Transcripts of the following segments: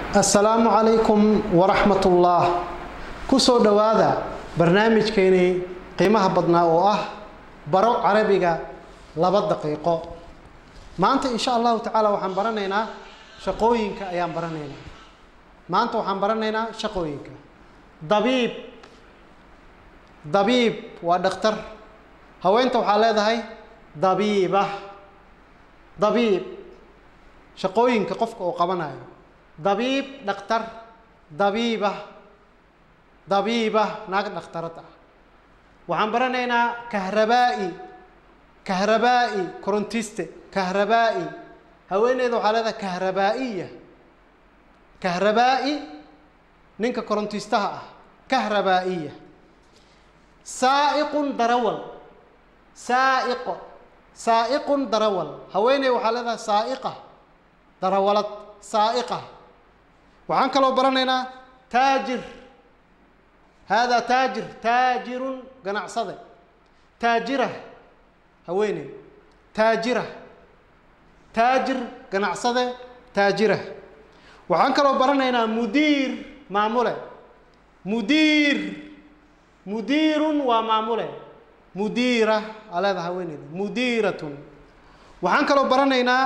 assalaamu calaykum waraxmat ullah ku soo dhowaada barnaamijkeennii qiimaha badnaa oo ah baro carabiga laba daqiiqo maanta insha allahu tacaala waxaan baranaynaa shaqooyinka ayaan baranaynaa maanta waxaan baranaynaa shaqooyinka dabiib dabiib waa dhakhtar haweenta waxaa leedahay dabiiba dabiib shaqooyinka qofka uu qabanayo dabiib dhakhtar dabiiba dabiiba naag dhakhtarad ah waxaan baranaynaa kahrabaa'i kahrabaa'i korontiste kahrabaa'i haweeneyda waxaa leedahay kahrabaa'iya kahrabaa'i ninka korontistaha ah kahrabaa'iya saa'iqun darawal saa'iqo saa'iqun darawal haweeney waxaa leedahay saa'iqa darawalad saa'iqa waxaan kaloo baranaynaa taajir haadaa taajir taajirun ganacsade taajira haweeney taajira taajir ganacsade taajira waxaan kaloo baranaynaa mudiir maamule mudiir mudiirun waa maamule mudiira aa leedaha haweeneyda mudiiratun waxaan kaloo baranaynaa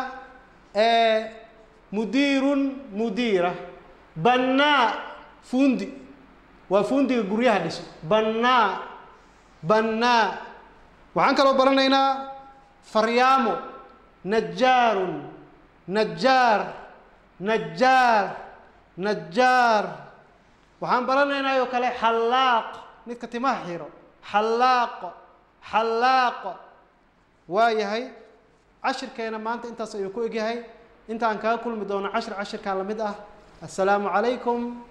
mudiirun mudiira bannaa fuundi waa fuundiga guryaha dhiso bannaa bannaa waxaan kaloo baranaynaa faryaamo najaarun najaar najaar najaar waxaan baranaynaa oo kale xallaaq midka timaha xiro xallaaq xallaaq waa yahay cashirkeena maanta intaas ayuu ku egyahay intaan kaga kulmi doono cashir cashirkaa la mid ah assalaamu calaykum